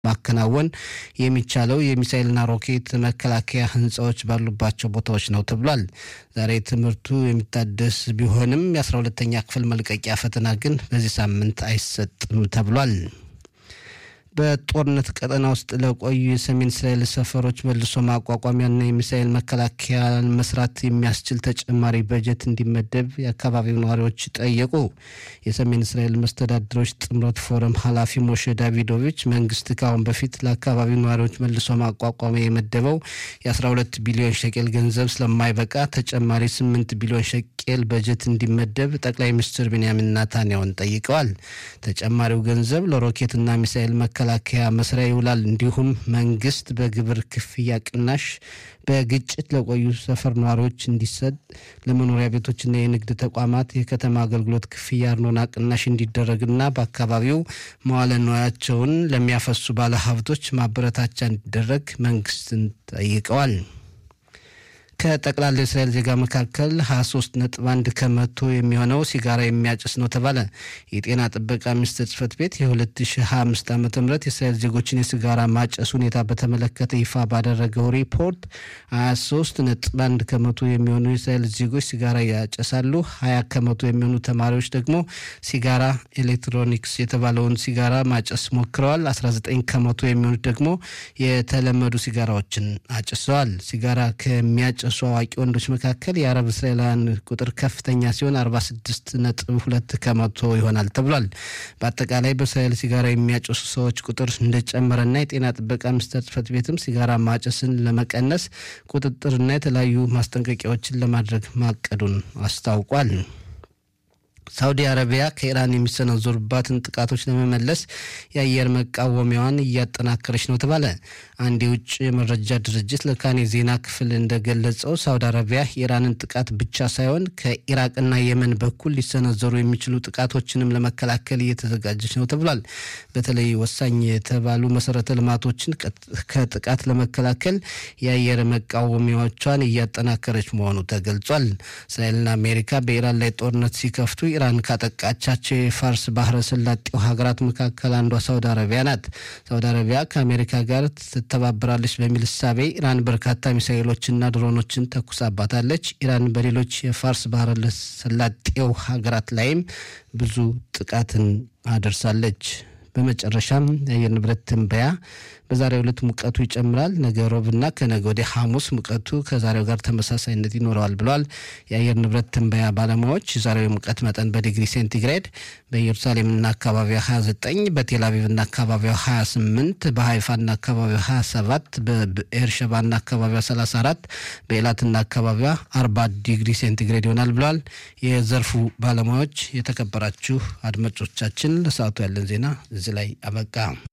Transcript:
ማከናወን የሚቻለው የሚሳይልና ሮኬት መከላከያ ህንፃዎች ባሉባቸው ቦታዎች ነው ተብሏል። ዛሬ ትምህርቱ የሚታደስ ቢሆንም የአስራ ሁለተኛ ክፍል መልቀቂያ ፈተና ግን በዚህ ሳምንት አይሰጥም ተብሏል። በጦርነት ቀጠና ውስጥ ለቆዩ የሰሜን እስራኤል ሰፈሮች መልሶ ማቋቋሚያና የሚሳኤል መከላከያ መስራት የሚያስችል ተጨማሪ በጀት እንዲመደብ የአካባቢው ነዋሪዎች ጠየቁ። የሰሜን እስራኤል መስተዳድሮች ጥምረት ፎረም ኃላፊ ሞሼ ዳቪዶቪች መንግስት ከአሁን በፊት ለአካባቢው ነዋሪዎች መልሶ ማቋቋሚያ የመደበው የ12 ቢሊዮን ሸቄል ገንዘብ ስለማይበቃ ተጨማሪ 8 ቢሊዮን ሸቄል በጀት እንዲመደብ ጠቅላይ ሚኒስትር ቤንያሚን ናታንያሁን ጠይቀዋል። ተጨማሪው ገንዘብ ለሮኬትና ሚሳኤል መከላከያ መስሪያ ይውላል። እንዲሁም መንግስት በግብር ክፍያ ቅናሽ በግጭት ለቆዩ ሰፈር ነዋሪዎች እንዲሰጥ፣ ለመኖሪያ ቤቶችና የንግድ ተቋማት የከተማ አገልግሎት ክፍያ አርኖና ቅናሽ እንዲደረግና በአካባቢው መዋለ ንዋያቸውን ለሚያፈሱ ባለሀብቶች ማበረታቻ እንዲደረግ መንግስትን ጠይቀዋል። ከጠቅላላ የእስራኤል ዜጋ መካከል 23 ነጥብ አንድ ከመቶ የሚሆነው ሲጋራ የሚያጭስ ነው ተባለ። የጤና ጥበቃ ሚኒስቴር ጽህፈት ቤት የ2025 ዓ ም የእስራኤል ዜጎችን የሲጋራ ማጨስ ሁኔታ በተመለከተ ይፋ ባደረገው ሪፖርት 23 ነጥብ አንድ ከመቶ የሚሆኑ የእስራኤል ዜጎች ሲጋራ ያጨሳሉ። 20 ከመቶ የሚሆኑ ተማሪዎች ደግሞ ሲጋራ ኤሌክትሮኒክስ የተባለውን ሲጋራ ማጨስ ሞክረዋል። 19 ከመቶ የሚሆኑት ደግሞ የተለመዱ ሲጋራዎችን አጭሰዋል። ሲጋራ ከሚያጨ ከሚያጨሱ አዋቂ ወንዶች መካከል የአረብ እስራኤላውያን ቁጥር ከፍተኛ ሲሆን 46 ነጥብ ሁለት ከመቶ ይሆናል ተብሏል። በአጠቃላይ በእስራኤል ሲጋራ የሚያጨሱ ሰዎች ቁጥር እንደጨመረና የጤና ጥበቃ ሚኒስቴር ጽህፈት ቤትም ሲጋራ ማጨስን ለመቀነስ ቁጥጥርና የተለያዩ ማስጠንቀቂያዎችን ለማድረግ ማቀዱን አስታውቋል። ሳውዲ አረቢያ ከኢራን የሚሰነዘሩባትን ጥቃቶች ለመመለስ የአየር መቃወሚያዋን እያጠናከረች ነው ተባለ። አንድ የውጭ መረጃ ድርጅት ለካኔ ዜና ክፍል እንደገለጸው ሳውዲ አረቢያ የኢራንን ጥቃት ብቻ ሳይሆን ከኢራቅና የመን በኩል ሊሰነዘሩ የሚችሉ ጥቃቶችንም ለመከላከል እየተዘጋጀች ነው ተብሏል። በተለይ ወሳኝ የተባሉ መሰረተ ልማቶችን ከጥቃት ለመከላከል የአየር መቃወሚያዎቿን እያጠናከረች መሆኑ ተገልጿል። እስራኤልና አሜሪካ በኢራን ላይ ጦርነት ሲከፍቱ ኢራን ካጠቃቻቸው የፋርስ ባህረ ሰላጤው ሀገራት መካከል አንዷ ሳውዲ አረቢያ ናት። ሳውዲ አረቢያ ከአሜሪካ ጋር ትተባበራለች በሚል እሳቤ ኢራን በርካታ ሚሳኤሎችና ድሮኖችን ተኩሳባታለች። ኢራን በሌሎች የፋርስ ባህረ ሰላጤው ሀገራት ላይም ብዙ ጥቃትን አደርሳለች። በመጨረሻም የአየር ንብረት ትንበያ በዛሬው ዕለት ሙቀቱ ይጨምራል። ነገ ሮብና ከነገ ወዲያ ሐሙስ ሙቀቱ ከዛሬው ጋር ተመሳሳይነት ይኖረዋል ብለዋል የአየር ንብረት ትንበያ ባለሙያዎች። የዛሬው የሙቀት መጠን በዲግሪ ሴንቲግሬድ በኢየሩሳሌምና አካባቢዋ 29፣ በቴልአቪቭና አካባቢዋ 28፣ በሀይፋና አካባቢዋ 27፣ በኤርሸባና አካባቢዋ 34፣ በኤላትና አካባቢዋ 40 ዲግሪ ሴንቲግሬድ ይሆናል ብለዋል የዘርፉ ባለሙያዎች። የተከበራችሁ አድማጮቻችን ለሰዓቱ ያለን ዜና እዚህ ላይ አበቃ።